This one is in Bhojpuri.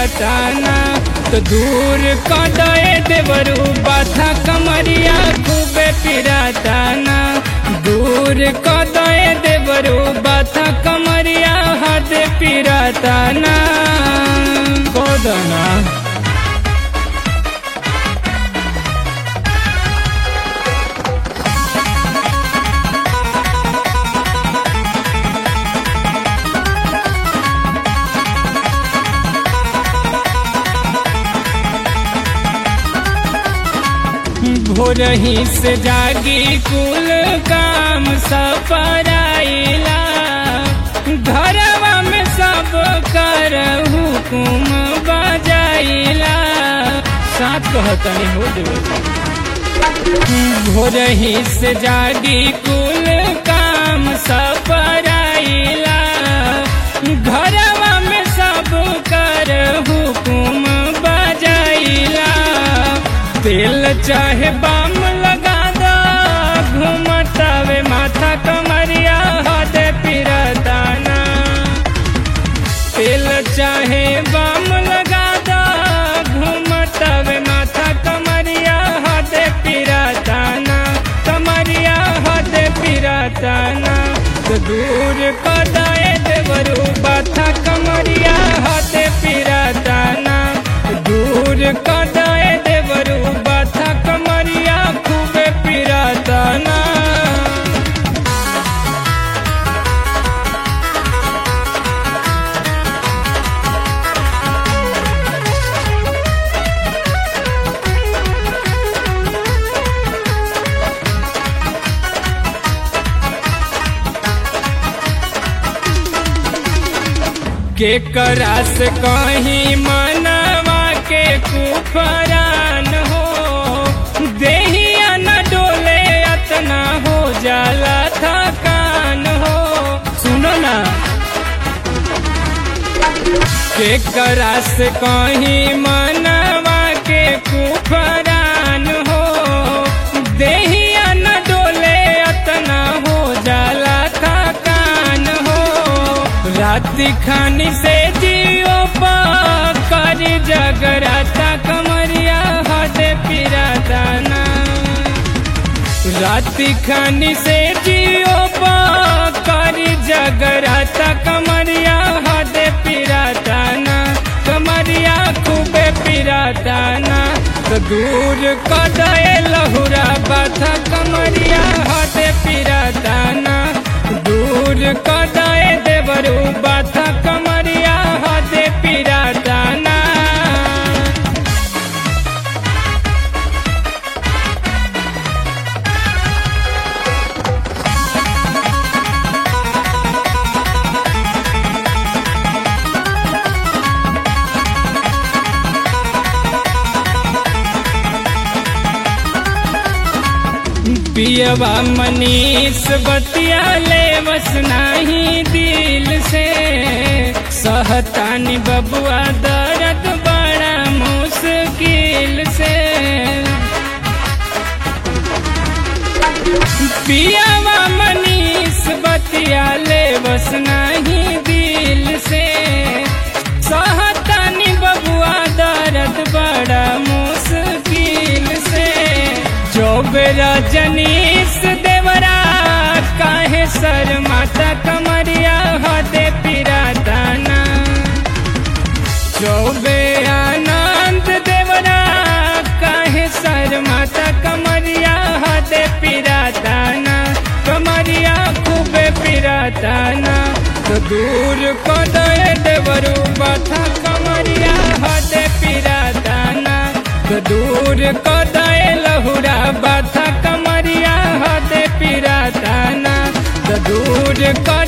पिराताना तो दूर कदए देवरू बाथा कमरिया खूबे पिराताना दूर कदए देवरू बाथा कमरिया हद पिराताना कोदना भोरही से जागी कुल काम सपराइला घरवा में सब कर हुकुम बजाइला साथ कहतनी हो भोरही से जागी कुल काम सपराइला घरवा में सब कर हुकुम बजाइला तेल चाहे बाम लगा दो घूमतावे माथा कमरिया हद पिरदाना तेल चाहे बाम लगा दो घूमतावे माथा कमरिया हद पिरदाना कमरिया हद पिरदाना तो दूर कदाए देवरू बाथा कमरिया हद पिरदाना दूर कदाए देवरू बाथा कमरिया खूबे पिराताना के करास कहीं मनवा के कुफरान हो देहिया न डोले अतना हो जाला थकान हो सुनो ना के करास कहीं मनवा के कुफरान हो देहिया न डोले अतना हो जाला थकान हो राति खानी से जियो कर जगराता कमरिया हद पिरादाना राति खानी से जियो कर जगराता कमरिया हद पिरादाना कमरिया खूबे पिरादाना तो दूर कदए लहुरा बाथा कमरिया हद पिरादाना दूर कदए देवरू बाथा कमरिया हद पिरादाना पियवा मनीष बतिया ले बस नाही दिल से सहतानी बबुआ दर्द बड़ा मुश्किल से पियवा मनीष बतिया ले बस नाही दिल से सहतानी बबुआ दर्द बड़ा मुश्किल से चौबेरा जनीस देवरा काहे सर माता कमरिया हदे पिरादाना चौबे आनंद देवरा काहे सर माता कमरिया हदे पिरादाना कमरिया खूबे पिरादाना तो दूर को दे देवरू बाथा कमरिया हदे पिरादाना तो दूर को दे लहुरा बाथा कमरिया हदे पिरादाना तो दूर को